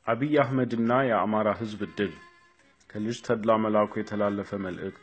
አብይ አህመድና የአማራ ህዝብ እድል ከልጅ ተድላ መላኩ የተላለፈ መልእክት።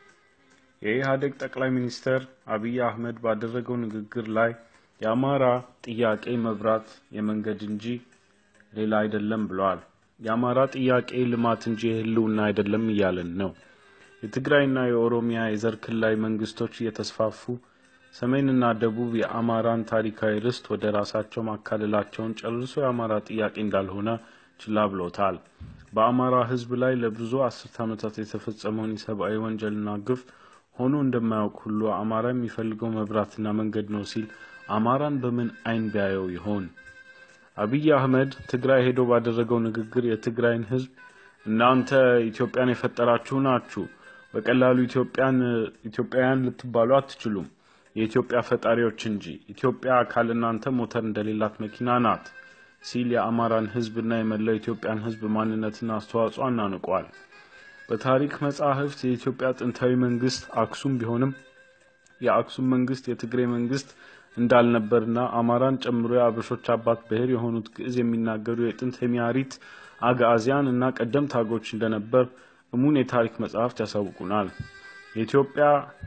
የኢህአዴግ ጠቅላይ ሚኒስትር አብይ አህመድ ባደረገው ንግግር ላይ የአማራ ጥያቄ መብራት የመንገድ እንጂ ሌላ አይደለም ብለዋል። የአማራ ጥያቄ ልማት እንጂ የህልውና አይደለም እያለን ነው። የትግራይና የኦሮሚያ የዘር ክልላዊ መንግስቶች እየተስፋፉ ሰሜንና ደቡብ የአማራን ታሪካዊ ርስት ወደ ራሳቸው ማካለላቸውን ጨርሶ የአማራ ጥያቄ እንዳልሆነ ችላ ብሎታል። በአማራ ህዝብ ላይ ለብዙ አስርት ዓመታት የተፈጸመውን የሰብአዊ ወንጀልና ግፍ ሆኖ እንደማያውቅ ሁሉ አማራ የሚፈልገው መብራትና መንገድ ነው ሲል አማራን በምን አይን ቢያየው ይሆን? አብይ አህመድ ትግራይ ሄዶ ባደረገው ንግግር የትግራይን ህዝብ እናንተ ኢትዮጵያን የፈጠራችሁ ናችሁ፣ በቀላሉ ኢትዮጵያን ኢትዮጵያውያን ልትባሉ አትችሉም፣ የኢትዮጵያ ፈጣሪዎች እንጂ ኢትዮጵያ ካለ እናንተ ሞተር እንደሌላት መኪና ናት ሲል የአማራን ህዝብና የመላው ኢትዮጵያን ህዝብ ማንነትና አስተዋጽኦ አናንቋል። በታሪክ መጻሕፍት የኢትዮጵያ ጥንታዊ መንግስት አክሱም ቢሆንም የአክሱም መንግስት የትግሬ መንግስት እንዳልነበርና አማራን ጨምሮ የአበሾች አባት ብሔር የሆኑት ግዕዝ የሚናገሩ የጥንት ሄሚያሪት አግዓዚያን እና ቀደምት አገሮች እንደነበር እሙን የታሪክ መጻሕፍት ያሳውቁናል። የኢትዮጵያ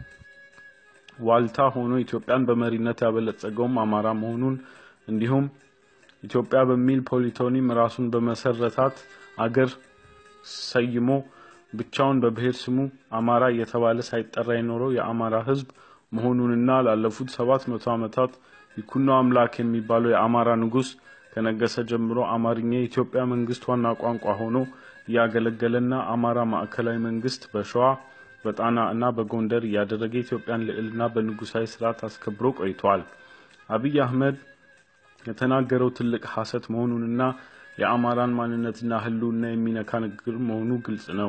ዋልታ ሆኖ ኢትዮጵያን በመሪነት ያበለጸገውም አማራ መሆኑን እንዲሁም ኢትዮጵያ በሚል ፖሊቶኒም ራሱን በመሰረታት አገር ሰይሞ ብቻውን በብሔር ስሙ አማራ እየተባለ ሳይጠራ የኖረው የአማራ ህዝብ መሆኑንና ላለፉት ሰባት መቶ ዓመታት ይኩኖ አምላክ የሚባለው የአማራ ንጉስ ከነገሰ ጀምሮ አማርኛ የኢትዮጵያ መንግስት ዋና ቋንቋ ሆኖ እያገለገለና አማራ ማዕከላዊ መንግስት በሸዋ በጣና እና በጎንደር እያደረገ የኢትዮጵያን ልዕልና በንጉሳዊ ስርዓት አስከብሮ ቆይቷል። አብይ አህመድ የተናገረው ትልቅ ሐሰት መሆኑንና የአማራን ማንነትና ህልውና የሚነካ ንግግር መሆኑ ግልጽ ነው።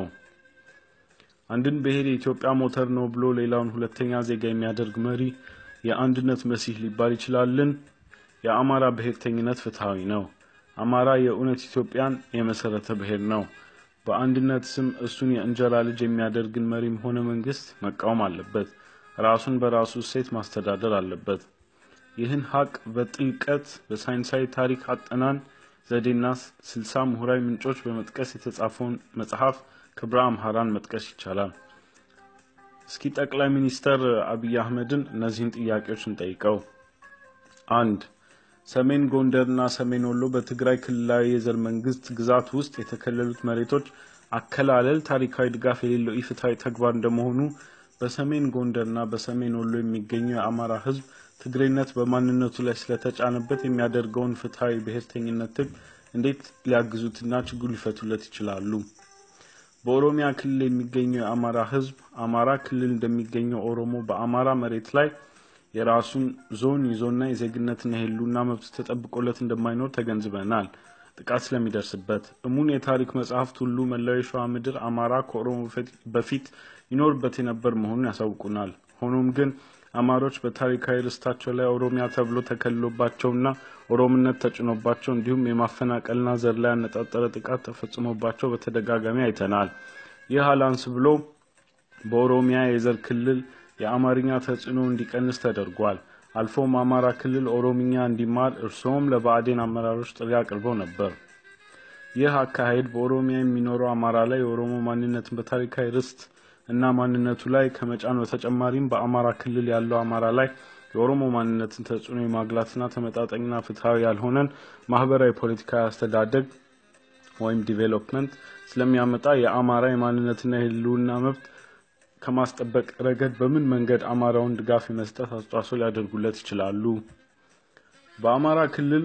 አንድን ብሔር የኢትዮጵያ ሞተር ነው ብሎ ሌላውን ሁለተኛ ዜጋ የሚያደርግ መሪ የአንድነት መሲህ ሊባል ይችላልን? የአማራ ብሔርተኝነት ፍትሐዊ ነው። አማራ የእውነት ኢትዮጵያን የመሰረተ ብሔር ነው። በአንድነት ስም እሱን የእንጀራ ልጅ የሚያደርግን መሪም ሆነ መንግስት መቃወም አለበት። ራሱን በራሱ እሴት ማስተዳደር አለበት። ይህን ሀቅ በጥልቀት በሳይንሳዊ ታሪክ አጠናን ዘዴና ስልሳ ምሁራዊ ምንጮች በመጥቀስ የተጻፈውን መጽሐፍ ክብረ አምሃራን መጥቀስ ይቻላል። እስኪ ጠቅላይ ሚኒስተር አብይ አህመድን እነዚህን ጥያቄዎች እንጠይቀው። አንድ ሰሜን ጎንደርና ሰሜን ወሎ በትግራይ ክልላዊ የዘር መንግስት ግዛት ውስጥ የተከለሉት መሬቶች አከላለል ታሪካዊ ድጋፍ የሌለው ኢፍትሐዊ ተግባር እንደመሆኑ በሰሜን ጎንደርና በሰሜን ወሎ የሚገኘው የአማራ ህዝብ ትግሬነት በማንነቱ ላይ ስለተጫነበት የሚያደርገውን ፍትሐዊ ብሔርተኝነት ትግል እንዴት ሊያግዙትና ችግሩ ሊፈቱለት ይችላሉ? በኦሮሚያ ክልል የሚገኘው የአማራ ህዝብ አማራ ክልል እንደሚገኘው ኦሮሞ በአማራ መሬት ላይ የራሱን ዞን ይዞና የዜግነትና የህልውና መብት ተጠብቆለት እንደማይኖር ተገንዝበናል። ጥቃት ስለሚደርስበት እሙን የታሪክ መጽሐፍት ሁሉ መላው የሸዋ ምድር አማራ ከኦሮሞ በፊት ይኖርበት የነበር መሆኑን ያሳውቁናል። ሆኖም ግን አማሮች በታሪካዊ ርስታቸው ላይ ኦሮሚያ ተብሎ ተከልሎባቸውና ኦሮምነት ተጭኖባቸው እንዲሁም የማፈናቀልና ዘር ላይ ያነጣጠረ ጥቃት ተፈጽሞባቸው በተደጋጋሚ አይተናል። ይህ አላንስ ብሎ በኦሮሚያ የዘር ክልል የአማርኛ ተጽዕኖ እንዲቀንስ ተደርጓል። አልፎም አማራ ክልል ኦሮምኛ እንዲማር እርስዎም ለብአዴን አመራሮች ጥሪ አቅርበው ነበር። ይህ አካሄድ በኦሮሚያ የሚኖረው አማራ ላይ የኦሮሞ ማንነትን በታሪካዊ ርስት እና ማንነቱ ላይ ከመጫን በተጨማሪም በአማራ ክልል ያለው አማራ ላይ የኦሮሞ ማንነትን ተጽዕኖ የማግላትና ተመጣጣኝና ፍትሐዊ ያልሆነን ማህበራዊ ፖለቲካዊ አስተዳደግ ወይም ዲቬሎፕመንት ስለሚያመጣ የአማራ የማንነትና የህልውና መብት ከማስጠበቅ ረገድ በምን መንገድ አማራውን ድጋፍ የመስጠት አስተዋጽኦ ሊያደርጉለት ይችላሉ? በአማራ ክልል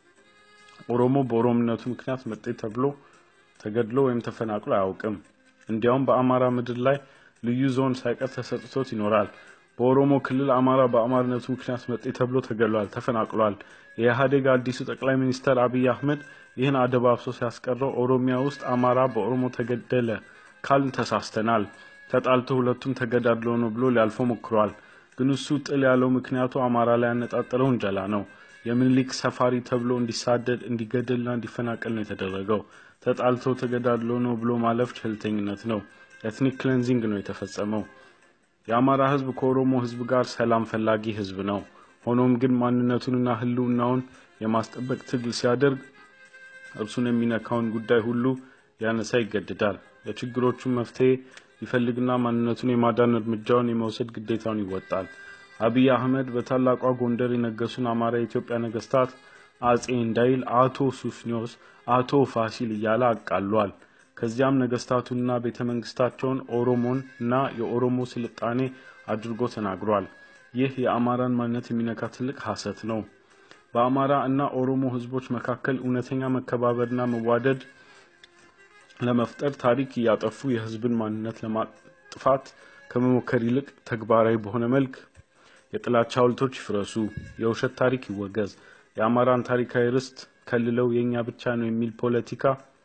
ኦሮሞ በኦሮምነቱ ምክንያት መጤ ተብሎ ተገድሎ ወይም ተፈናቅሎ አያውቅም። እንዲያውም በአማራ ምድር ላይ ልዩ ዞን ሳይቀር ተሰጥቶት ይኖራል። በኦሮሞ ክልል አማራ በአማርነቱ ምክንያት መጤ ተብሎ ተገድሏል፣ ተፈናቅሏል። የኢህአዴግ አዲሱ ጠቅላይ ሚኒስተር አብይ አህመድ ይህን አደባብሶ ሲያስቀረው ኦሮሚያ ውስጥ አማራ በኦሮሞ ተገደለ ካልን ተሳስተናል። ተጣልቶ ሁለቱም ተገዳድሎ ነው ብሎ ሊያልፈው ሞክሯል። ግን እሱ ጥል ያለው ምክንያቱ አማራ ላይ ያነጣጠረው እንጀላ ነው። የምኒልክ ሰፋሪ ተብሎ እንዲሳደድ እንዲገደልና እንዲፈናቀል ነው የተደረገው። ተጣልቶ ተገዳድሎ ነው ብሎ ማለፍ ቸልተኝነት ነው። ኤትኒክ ክሌንዚንግ ነው የተፈጸመው። የአማራ ህዝብ ከኦሮሞ ህዝብ ጋር ሰላም ፈላጊ ህዝብ ነው። ሆኖም ግን ማንነቱንና ህልውናውን የማስጠበቅ ትግል ሲያደርግ እርሱን የሚነካውን ጉዳይ ሁሉ ሊያነሳ ይገደዳል። ለችግሮቹም መፍትሄ ይፈልግና ማንነቱን የማዳን እርምጃውን የመውሰድ ግዴታውን ይወጣል። አብይ አህመድ በታላቋ ጎንደር የነገሱን አማራ የኢትዮጵያ ነገስታት አጼ እንዳይል አቶ ሱስኒዮስ፣ አቶ ፋሲል እያለ አቃሏል። ከዚያም ነገስታቱንና ቤተ መንግስታቸውን ኦሮሞን እና የኦሮሞ ስልጣኔ አድርጎ ተናግሯል። ይህ የአማራን ማንነት የሚነካ ትልቅ ሐሰት ነው። በአማራ እና ኦሮሞ ህዝቦች መካከል እውነተኛ መከባበርና መዋደድ ለመፍጠር ታሪክ እያጠፉ የህዝብን ማንነት ለማጥፋት ከመሞከር ይልቅ ተግባራዊ በሆነ መልክ የጥላቻ ሐውልቶች ይፍረሱ፣ የውሸት ታሪክ ይወገዝ፣ የአማራን ታሪካዊ ርስት ከልለው የእኛ ብቻ ነው የሚል ፖለቲካ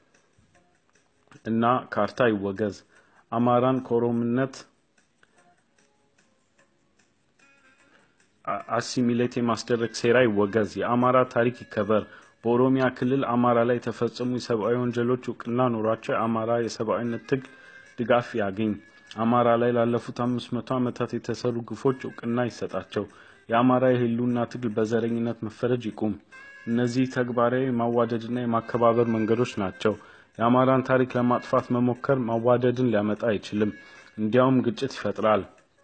እና ካርታ ይወገዝ፣ አማራን ከኦሮምነት አሲሚሌት የማስደረግ ሴራ ይወገዝ፣ የአማራ ታሪክ ይከበር፣ በኦሮሚያ ክልል አማራ ላይ የተፈጸሙ የሰብአዊ ወንጀሎች እውቅና ኖሯቸው የአማራ የሰብአዊነት ትግል ድጋፍ ያገኝ፣ አማራ ላይ ላለፉት አምስት መቶ ዓመታት የተሰሩ ግፎች እውቅና ይሰጣቸው፣ የአማራ የህልውና ትግል በዘረኝነት መፈረጅ ይቁም። እነዚህ ተግባራዊ የማዋደድና የማከባበር መንገዶች ናቸው። የአማራን ታሪክ ለማጥፋት መሞከር ማዋደድን ሊያመጣ አይችልም፣ እንዲያውም ግጭት ይፈጥራል።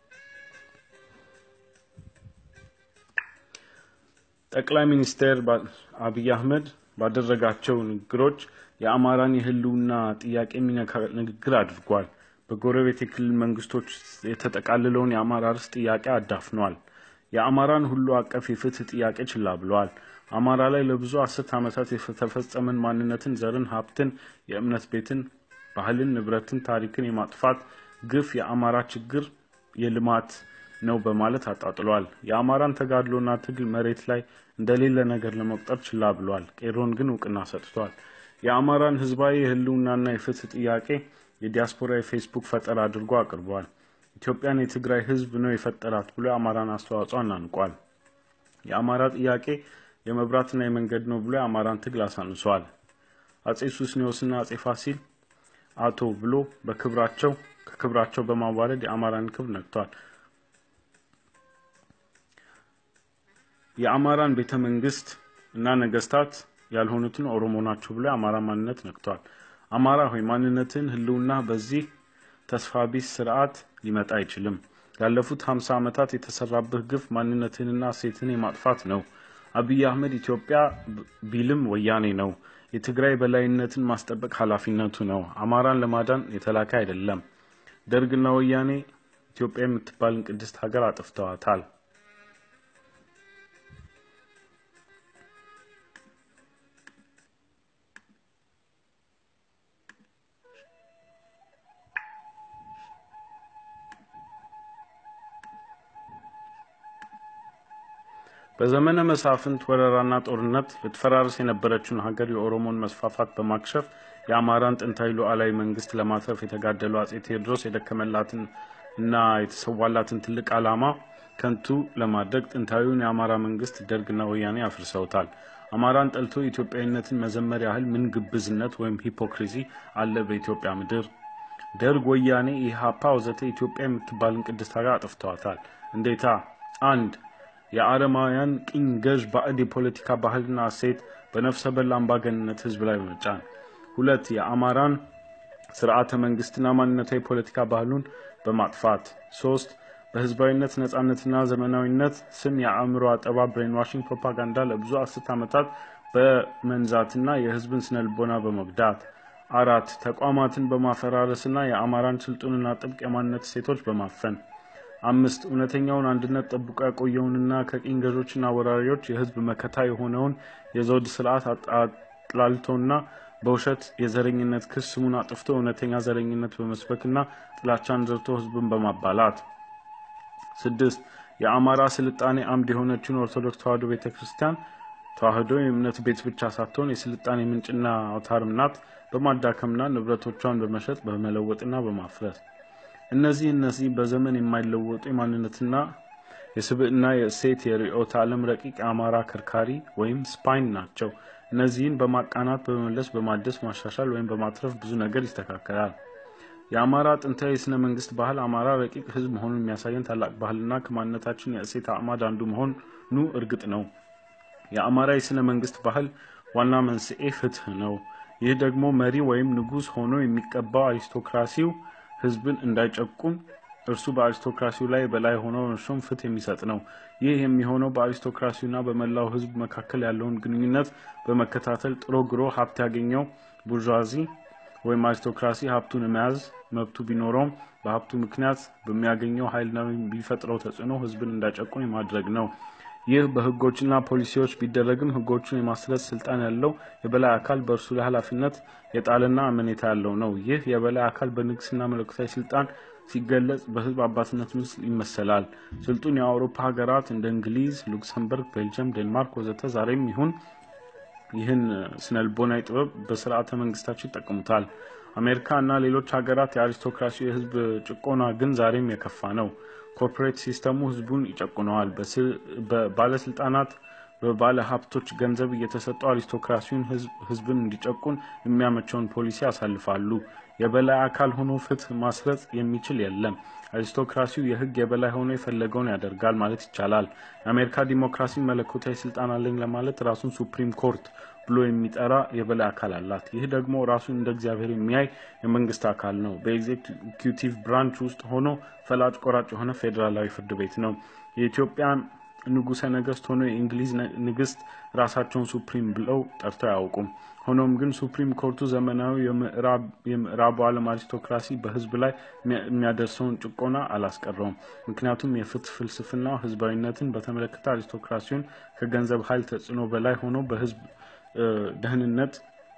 ጠቅላይ ሚኒስትር አብይ አህመድ ባደረጋቸው ንግግሮች የአማራን የህልውና ጥያቄ የሚነካ ንግግር አድርጓል። በጎረቤት የክልል መንግስቶች የተጠቃልለውን የአማራ ርስት ጥያቄ አዳፍኗል። የአማራን ሁሉ አቀፍ የፍትህ ጥያቄ ችላ ብለዋል። አማራ ላይ ለብዙ አስርት ዓመታት የተፈጸመን ማንነትን፣ ዘርን፣ ሀብትን፣ የእምነት ቤትን፣ ባህልን፣ ንብረትን፣ ታሪክን የማጥፋት ግፍ የአማራ ችግር የልማት ነው በማለት አጣጥሏል። የአማራን ተጋድሎና ትግል መሬት ላይ እንደሌለ ነገር ለመቁጠር ችላ ብሏል። ቄሮን ግን እውቅና ሰጥቷል። የአማራን ህዝባዊ የህልውናና የፍትህ ጥያቄ የዲያስፖራ የፌስቡክ ፈጠራ አድርጎ አቅርቧል። ኢትዮጵያን የትግራይ ህዝብ ነው የፈጠራት ብሎ የአማራን አስተዋጽኦ አናንቋል። የአማራ ጥያቄ የመብራትና የመንገድ ነው ብሎ የአማራን ትግል አሳንሷል። አጼ ሱስኒዮስና አጼ ፋሲል አቶ ብሎ በክብራቸው ከክብራቸው በማዋረድ የአማራን ክብር ነክቷል። የአማራን ቤተ መንግስት እና ነገስታት ያልሆኑትን ኦሮሞ ናቸው ብሎ የአማራ ማንነት ነክቷል። አማራ ሆይ ማንነትን ህልውና በዚህ ተስፋ ቢስ ስርዓት ሊመጣ አይችልም። ያለፉት ሀምሳ ዓመታት የተሰራብህ ግፍ ማንነትንና ሴትን የማጥፋት ነው። አብይ አህመድ ኢትዮጵያ ቢልም ወያኔ ነው። የትግራይ በላይነትን ማስጠበቅ ኃላፊነቱ ነው። አማራን ለማዳን የተላከ አይደለም። ደርግና ወያኔ ኢትዮጵያ የምትባልን ቅድስት ሀገር አጥፍተዋታል። በዘመነ መሳፍንት ወረራና ጦርነት ልትፈራርስ የነበረችውን ሀገር የኦሮሞን መስፋፋት በማክሸፍ የአማራን ጥንታዊ ሉዓላዊ መንግስት ለማትረፍ የተጋደሉ አጼ ቴዎድሮስ የደከመላትን እና የተሰዋላትን ትልቅ ዓላማ ከንቱ ለማድረግ ጥንታዊውን የአማራ መንግስት ደርግና ወያኔ አፍርሰውታል። አማራን ጠልቶ ኢትዮጵያዊነትን መዘመር ያህል ምን ግብዝነት ወይም ሂፖክሪሲ አለ በኢትዮጵያ ምድር? ደርግ፣ ወያኔ፣ ኢህአፓ ወዘተ ኢትዮጵያ የምትባልን ቅድስት ሀገር አጥፍተዋታል። እንዴታ? አንድ የአረማውያን ቅኝ ገዥ ባዕድ የፖለቲካ ባህልና እሴት በነፍሰ በላ አምባገንነት ህዝብ ላይ በመጫን ሁለት የአማራን ስርዓተ መንግስትና ማንነታዊ የፖለቲካ ባህሉን በማጥፋት ሶስት በህዝባዊነት ነጻነትና ዘመናዊነት ስም የአእምሮ አጠባ ብሬንዋሽንግ ፕሮፓጋንዳ ለብዙ አስርት ዓመታት በመንዛትና የህዝብን ስነ ልቦና በመጉዳት አራት ተቋማትን በማፈራረስና የአማራን ስልጡንና ጥብቅ የማንነት እሴቶች በማፈን አምስት እውነተኛውን አንድነት ጠብቆ ያቆየውንና ከቅኝ ገዦችና ወራሪዎች የህዝብ መከታ የሆነውን የዘውድ ስርዓት አጥላልቶና በውሸት የዘረኝነት ክስ ስሙን አጥፍቶ እውነተኛ ዘረኝነት በመስበክና ጥላቻን ዘርቶ ህዝብን በማባላት ስድስት የአማራ ስልጣኔ አምድ የሆነችውን ኦርቶዶክስ ተዋሕዶ ቤተ ክርስቲያን ተዋሕዶ የእምነት ቤት ብቻ ሳትሆን የስልጣኔ ምንጭና አውታርም ናት በማዳከምና ንብረቶቿን በመሸጥ በመለወጥና በማፍረስ እነዚህ እነዚህ በዘመን የማይለወጡ የማንነትና የስብዕና የእሴት የርዕዮተ ዓለም ረቂቅ የአማራ ከርካሪ ወይም ስፓይን ናቸው። እነዚህን በማቃናት በመመለስ በማደስ ማሻሻል ወይም በማትረፍ ብዙ ነገር ይስተካከላል። የአማራ ጥንታዊ የስነ መንግስት ባህል አማራ ረቂቅ ህዝብ መሆኑን የሚያሳየን ታላቅ ባህልና ከማንነታችን የእሴት አዕማድ አንዱ መሆኑ እርግጥ ነው። የአማራ የስነ መንግስት ባህል ዋና መንስኤ ፍትህ ነው። ይህ ደግሞ መሪ ወይም ንጉሥ ሆኖ የሚቀባው አሪስቶክራሲው ህዝብን እንዳይጨቁን እርሱ በአሪስቶክራሲው ላይ በላይ ሆኖ እርሱም ፍትህ የሚሰጥ ነው። ይህ የሚሆነው በአሪስቶክራሲውና በመላው ህዝብ መካከል ያለውን ግንኙነት በመከታተል ጥሮ ግሮ ሀብት ያገኘው ቡርዣዚ ወይም አሪስቶክራሲ ሀብቱን የመያዝ መብቱ ቢኖረውም በሀብቱ ምክንያት በሚያገኘው ኃይልና ቢፈጥረው ተጽዕኖ ህዝብን እንዳይጨቁን የማድረግ ነው። ይህ በህጎችና ፖሊሲዎች ቢደረግም ህጎቹን የማስረጽ ስልጣን ያለው የበላይ አካል በእርሱ ላይ ኃላፊነት የጣለና አመኔታ ያለው ነው። ይህ የበላይ አካል በንግስና መለኮታዊ ስልጣን ሲገለጽ በህዝብ አባትነት ምስል ይመሰላል። ስልጡን የአውሮፓ ሀገራት እንደ እንግሊዝ፣ ሉክሰምበርግ፣ ቤልጅየም፣ ዴንማርክ ወዘተ ዛሬም ይሁን ይህን ስነልቦናዊ ጥበብ በስርዓተ መንግስታቸው ይጠቀሙታል። አሜሪካ እና ሌሎች ሀገራት የአሪስቶክራሲ የህዝብ ጭቆና ግን ዛሬም የከፋ ነው። ኮርፖሬት ሲስተሙ ህዝቡን ይጨቁነዋል። ባለስልጣናት በባለ ሀብቶች ገንዘብ እየተሰጡ አሪስቶክራሲውን ህዝብን እንዲጨቁን የሚያመቸውን ፖሊሲ ያሳልፋሉ። የበላይ አካል ሆኖ ፍትህ ማስረጽ የሚችል የለም። አሪስቶክራሲው የህግ የበላይ ሆኖ የፈለገውን ያደርጋል ማለት ይቻላል። የአሜሪካ ዲሞክራሲ መለኮታዊ ስልጣን አለኝ ለማለት ራሱን ሱፕሪም ኮርት ብሎ የሚጠራ የበላይ አካል አላት። ይህ ደግሞ ራሱን እንደ እግዚአብሔር የሚያይ የመንግስት አካል ነው። በኤግዜኪቲቭ ብራንች ውስጥ ሆኖ ፈላጭ ቆራጭ የሆነ ፌዴራላዊ ፍርድ ቤት ነው። የኢትዮጵያ ንጉሰ ነገስት ሆኖ የእንግሊዝ ንግስት ራሳቸውን ሱፕሪም ብለው ጠርተው አያውቁም። ሆኖም ግን ሱፕሪም ኮርቱ ዘመናዊ የምዕራቡ ዓለም አሪስቶክራሲ በህዝብ ላይ የሚያደርሰውን ጭቆና አላስቀረውም። ምክንያቱም የፍትህ ፍልስፍና ህዝባዊነትን በተመለከተ አሪስቶክራሲውን ከገንዘብ ኃይል ተጽዕኖ በላይ ሆኖ በህዝብ ደህንነት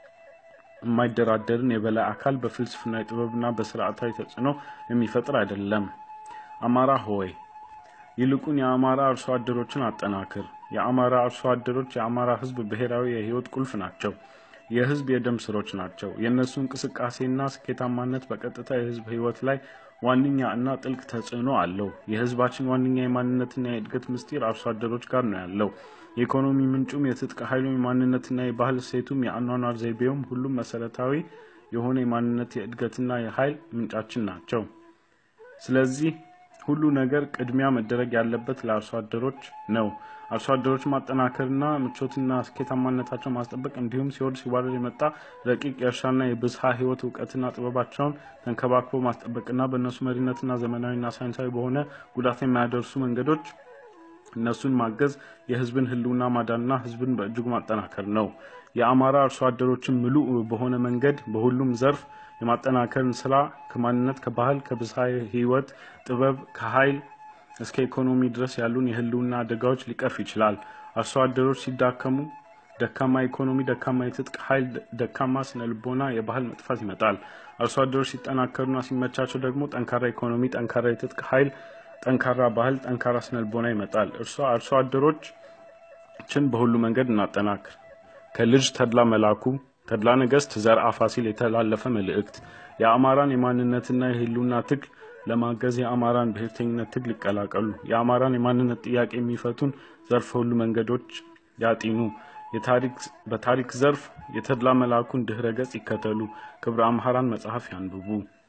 የማይደራደርን የበላይ አካል በፍልስፍናዊ ጥበብና በስርዓታዊ ተጽዕኖ የሚፈጥር አይደለም። አማራ ሆይ ይልቁን የአማራ አርሶ አደሮችን አጠናክር። የአማራ አርሶ አደሮች የአማራ ህዝብ ብሔራዊ የህይወት ቁልፍ ናቸው። የህዝብ የደም ስሮች ናቸው። የእነሱ እንቅስቃሴና ስኬታማነት በቀጥታ የህዝብ ህይወት ላይ ዋነኛ እና ጥልቅ ተጽዕኖ አለው። የህዝባችን ዋነኛ የማንነትና የእድገት ምስጢር አርሶ አደሮች ጋር ነው ያለው። የኢኮኖሚ ምንጩም የትጥቅ ኃይሉም የማንነትና የባህል እሴቱም የአኗኗር ዘይቤውም ሁሉም መሰረታዊ የሆነ የማንነት የእድገትና የኃይል ምንጫችን ናቸው። ስለዚህ ሁሉ ነገር ቅድሚያ መደረግ ያለበት ለአርሶ አደሮች ነው። አርሶ አደሮች ማጠናከርና ምቾትና ስኬታማነታቸው ማስጠበቅ እንዲሁም ሲወርድ ሲዋረድ የመጣ ረቂቅ የእርሻና የብዝሃ ህይወት እውቀትና ጥበባቸውን ተንከባክቦ ማስጠበቅና በእነሱ መሪነትና ዘመናዊና ሳይንሳዊ በሆነ ጉዳት የማያደርሱ መንገዶች እነሱን ማገዝ የህዝብን ህልውና ማዳንና ህዝብን በእጅጉ ማጠናከር ነው። የአማራ አርሶ አደሮችን ምሉእ በሆነ መንገድ በሁሉም ዘርፍ የማጠናከርን ስራ ከማንነት፣ ከባህል፣ ከብዝሃ ህይወት ጥበብ፣ ከኃይል እስከ ኢኮኖሚ ድረስ ያሉን የህልውና አደጋዎች ሊቀርፍ ይችላል። አርሶ አደሮች ሲዳከሙ ደካማ ኢኮኖሚ፣ ደካማ የትጥቅ ኃይል፣ ደካማ ስነ ልቦና፣ የባህል መጥፋት ይመጣል። አርሶ አደሮች ሲጠናከሩና ሲመቻቸው ደግሞ ጠንካራ ኢኮኖሚ፣ ጠንካራ የትጥቅ ኃይል፣ ጠንካራ ባህል፣ ጠንካራ ስነ ልቦና ይመጣል። እርሷ አርሶ አደሮችን በሁሉ መንገድ እናጠናክር። ከልጅ ተድላ መላኩ ተድላ ነገስት ዘርአ ፋሲል የተላለፈ መልእክት የአማራን የማንነትና የህልውና ትግል ለማገዝ የአማራን ብሔርተኝነት ትግል ይቀላቀሉ። የአማራን የማንነት ጥያቄ የሚፈቱን ዘርፈ ሁሉ መንገዶች ያጢኑ። በታሪክ ዘርፍ የተድላ መላኩን ድህረ ገጽ ይከተሉ። ክብረ አምሃራን መጽሐፍ ያንብቡ።